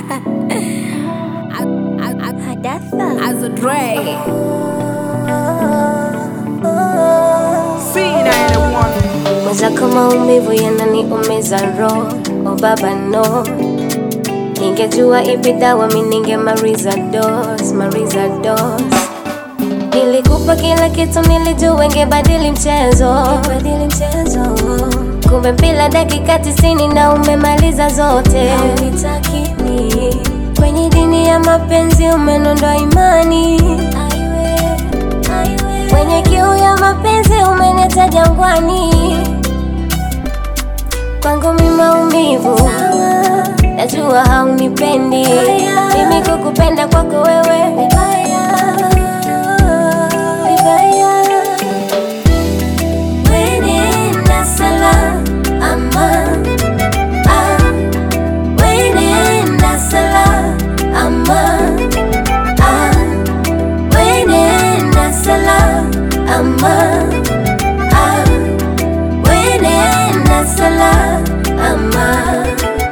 Hadafa. As a Dre. C91. Mwenzako maumivu yananiumiza roho, oh baba no. Ningejua ipi dawa mi ningemaliza dose, maliza dose. Nilikupa kila kitu, nilijua ingebadili mchezo, badili mchezo. Kumbe bila dakika tisini na umemaliza zote. Haunitaki mi kwenye dini ya mapenzi, umenondoa imani kwenye kiu ya mapenzi, umeneta jangwani. Kwangu mi maumivu, najua haunipendi mimi, kukupenda kwako wewe vibaya, vibaya. Wenenda salama, ah, wenenda salama, ah, wenenda salama, ah, wenenda salama, ah.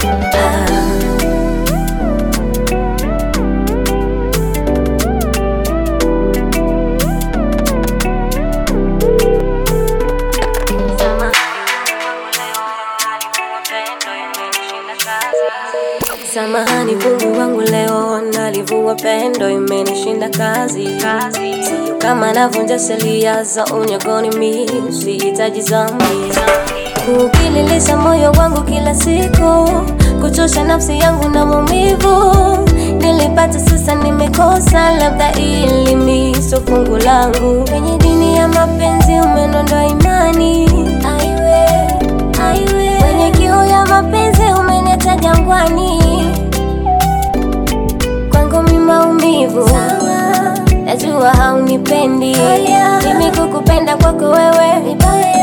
Samahani Mungu wangu, leo nalivua pendo, imenishinda kazi. Sio kama navunja sheria za unyagoni, mi sihitaji zambi kukililisha moyo wangu kila siku, kuchosha nafsi yangu na maumivu nilipata, sasa nimekosa, labda ili mi sio fungu langu. Kwenye dini ya mapenzi umenondoa imani, aiwe, aiwe. Kwenye kiu ya mapenzi umeneta jangwani, kwangu mi maumivu, najua haunipendi mimi, kukupenda kwako wewe vibaya